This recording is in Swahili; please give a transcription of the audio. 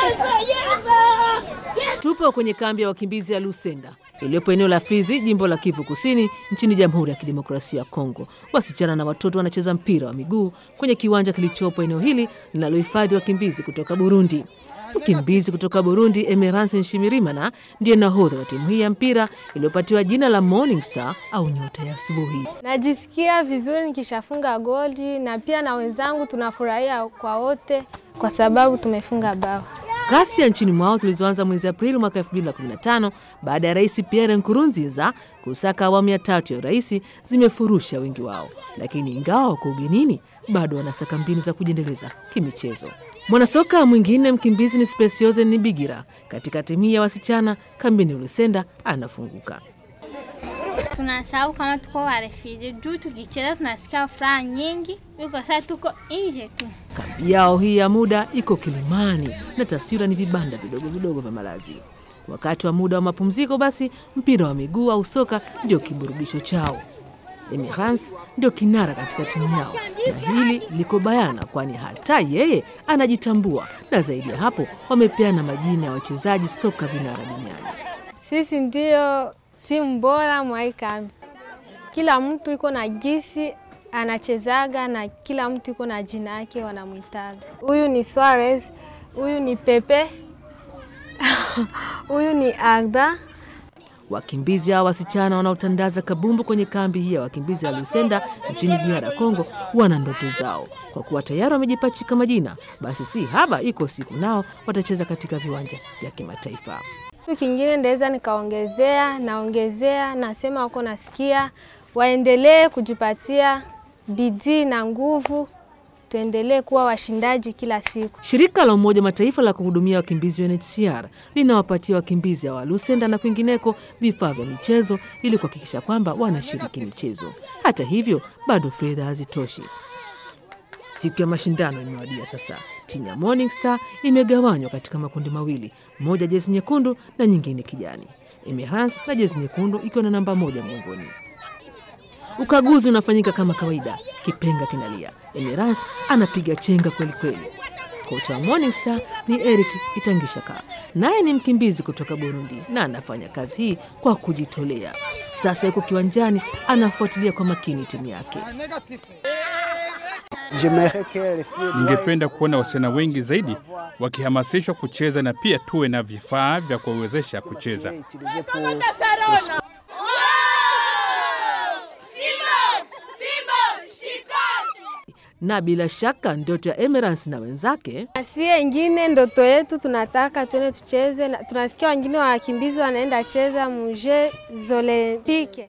Tupo kwenye kambi ya wakimbizi ya Lusenda iliyopo eneo la Fizi, jimbo la Kivu Kusini, nchini Jamhuri ya Kidemokrasia ya Kongo. Wasichana na watoto wanacheza mpira wa miguu kwenye kiwanja kilichopo eneo hili linalohifadhi wakimbizi kutoka Burundi. Mkimbizi kutoka Burundi Emerance Nshimirimana ndiye nahodha wa timu hii ya mpira iliyopatiwa jina la Morning Star au nyota ya asubuhi. Najisikia vizuri nikishafunga goli na pia na wenzangu tunafurahia kwa wote kwa sababu tumefunga bao. Ghasia nchini mwao zilizoanza mwezi Aprili mwaka 2015 baada ya Rais Pierre Nkurunziza kusaka awamu ya tatu ya urais zimefurusha wengi wao, lakini ingawa wako ugenini bado wanasaka mbinu za kujiendeleza kimichezo. Mwanasoka mwingine mkimbizi ni Specioze Nibigira katika timu hii ya wasichana kambini Lusenda anafunguka. Tunasahau kama tuko warefiji juu tukicheza tunasikia furaha nyingi, iko sasa tuko nje tu. Kambi yao hii ya muda iko Kilimani na taswira ni vibanda vidogo vidogo vya malazi. Wakati wa muda wa mapumziko, basi mpira wa miguu au soka ndio kiburudisho chao. Emirans ndio kinara katika timu yao, na hili liko bayana, kwani hata yeye anajitambua, na zaidi ya hapo, wamepeana majina ya wachezaji soka vinara duniani. Sisi ndio timu bora mwa hii kambi. Kila mtu iko na gisi anachezaga na kila mtu iko na jina yake wanamwitaga. Huyu ni Suarez, huyu ni Pepe, huyu ni Agda. Wakimbizi hao wasichana wanaotandaza kabumbu kwenye kambi hii ya wakimbizi ya Lusenda nchini DR Congo wana ndoto zao. Kwa kuwa tayari wamejipachika majina, basi si haba, iko siku nao watacheza katika viwanja vya kimataifa. Kitu kingine ndaweza nikaongezea, naongezea, nasema wako nasikia, waendelee kujipatia bidii na nguvu, tuendelee kuwa washindaji kila siku. Shirika la Umoja Mataifa la kuhudumia wakimbizi UNHCR linawapatia wakimbizi hawa Lusenda na kwingineko vifaa vya michezo ili kuhakikisha kwamba wanashiriki michezo. Hata hivyo, bado fedha hazitoshi. Siku ya mashindano imewadia sasa. Timu ya Morning Star imegawanywa katika makundi mawili, moja jezi nyekundu na nyingine kijani. Emerance na jezi nyekundu ikiwa na namba moja mgongoni. Ukaguzi unafanyika kama kawaida, kipenga kinalia. Emerance anapiga chenga kweli kweli. Kocha wa Morning Star ni Eric Itangishaka, naye ni mkimbizi kutoka Burundi na anafanya kazi hii kwa kujitolea. Sasa yuko kiwanjani, anafuatilia kwa makini timu yake. Ningependa kuona wasichana wengi zaidi wakihamasishwa kucheza na pia tuwe na vifaa vya kuwawezesha kucheza. Na bila shaka ndoto ya Emerance na wenzake Asie ingine ndoto yetu tunataka tuende tucheze, na tunasikia wengine wakimbizi wanaenda cheza muje Olempike.